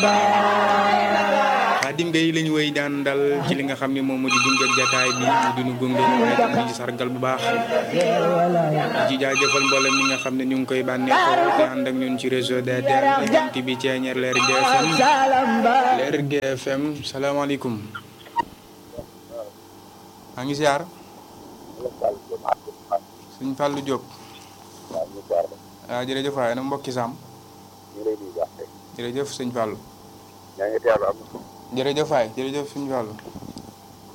Xaadim Gueye lañu wéy daan dal ci li nga xam ne moom moo di gunge jataay bi mu dinu gunge waaye tam di ci sargal bu baax ci jaajëfal mboolem mi nga xam ne ñu ngi koy bànneexoo te ànd ak ñun ci réseau DTN jant bi ceeñeer leer GFM leer GFM salaamaaleykum maa ngi siyaar suñ Fallou Diop waaw jërëjëf waaye nag mbokki Sam jërëjëf sëñ Fallou jërëjëf waay jërëjëf sëñ Fallou